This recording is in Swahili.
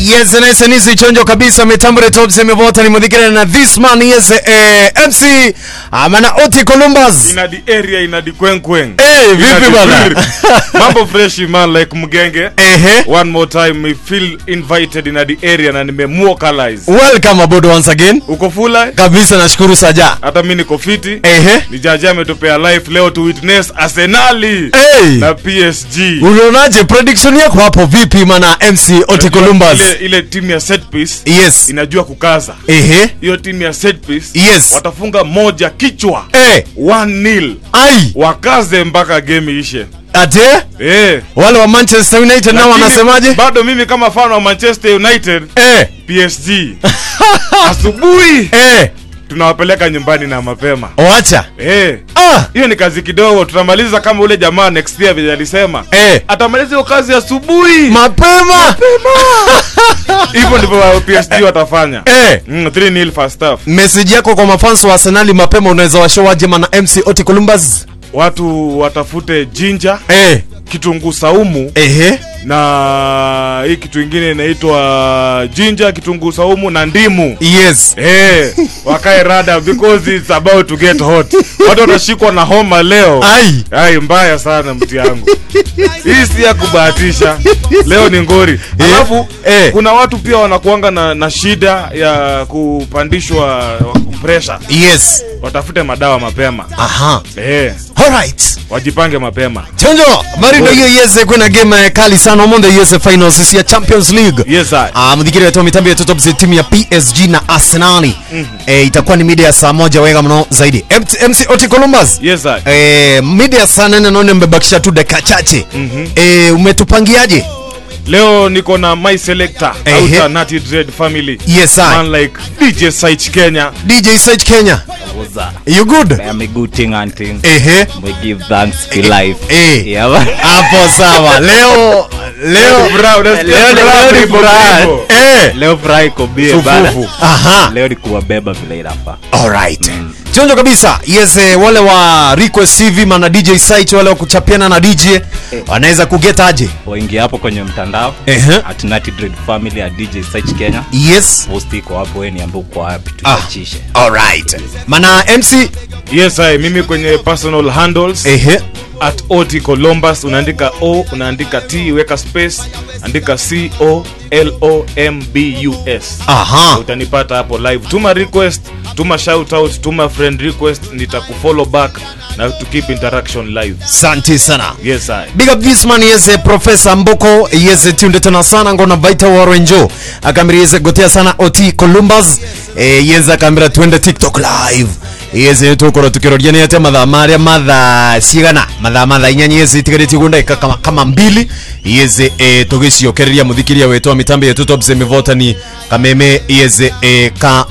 yes nice nice chonjo kabisa mitambure top semevota ni mudhikira na this man yes eh, MC amana Oti Columbus ina di area ina di kwenkweng Eh, vipi Ina di bana? kwir. mambo fresh man like mgenge ehe one more time me feel invited ina di area na nimemwokalize welcome aboard once again uko fula kabisa nashukuru saja hata mi niko fiti ehe ni jaji ametupea life leo to witness arsenali hey na psg unaonaje prediction yako hapo vipi mana MC Oti Columbus ile, ile timu ya set piece yes inajua kukaza ehe hiyo timu ya set piece yes watafunga moja kichwa eh 1 nil ai wakaze mpaka game ishe ate eh wale wa Manchester United nao Lakini wanasemaje bado mimi kama fan wa manchester united eh psg asubuhi eh tunawapeleka nyumbani na mapema wacha Eh, ah hiyo ni kazi kidogo tutamaliza kama ule jamaa next year vile alisema eh atamaliza hiyo kazi asubuhi mapema hivyo ndivyo wa psg watafanya eh mm, 3 nil first half message yako kwa mafans wa Arsenal mapema unaweza washowaje mana MC Oti Columbus watu watafute jinja eh kitunguu saumu ehe na hii kitu ingine inaitwa jinja kitunguu saumu na ndimu yes Eh, wakae rada because it's about to get hot watu watashikwa na homa leo ai ai mbaya sana mti yangu hii si ya kubahatisha leo ni ngori alafu eh. kuna watu pia wanakuanga na, na shida ya kupandishwa pressure yes watafute madawa mapema aha eh, alright wajipange mapema chonjo marindo hiyo yes kuna game eh, kali sana omonde yes finals ya Champions League yes I. Ah, mdhikiri wetu wa mitambo ya top za timu ya PSG na Arsenal eh, itakuwa ni mida ya saa moja wega mno zaidi MC, MC Oti Columbus yes I. eh, mida ya saa nane naone mmebakisha tu dakika chache Mhm. eh, umetupangiaje leo niko na my selector Ehe. Outer Natty Dread family yes I. man like DJ Saich Kenya DJ Search Kenya What's that? you good I'm a good thing and thing. ehe We give thanks for Eh, life. eh. Yeah, man. hapo sawa leo leo Bra, unasikia Leo ni- bra, leo ni bibo, furaha. bibo. eh Leo furaha iko bie bana. Sufufu. aha Leo ni kuwabeba vile inafaa. alright chonjo kabisa yes eh, wale wa request hivi mana dj site wale wa kuchapiana na dj wanaweza kugeta aje Waingia hapo kwenye mtandao Ehe. at Natty Dread Family at DJ Search Kenya. yes Post iko hapo wewe niambie uko wapi ah tuchachishe. alright mana mc yes I, mimi kwenye personal handles ehe at ot columbus unaandika o unaandika t weka space andika c o l o m b u s aha utanipata hapo live tuma request tuma shout out tuma friend request nitakufollow back na to keep interaction live santi sana yes I. big up this man yese profesa mboko yese tunde tena sana ngona vaita warenjo akambira yese gotea sana ot columbus e, yese akambira twende tiktok live yese tukoro tukiroria ni ate mathaa maria mathaa cigana mathaa mathaa inyanya yese itigarĩtie gunda ika kama, kama mbili yese e, tugiciokereria muthikiria wetwa mitambo yetu top semivotani kameme yese e, ka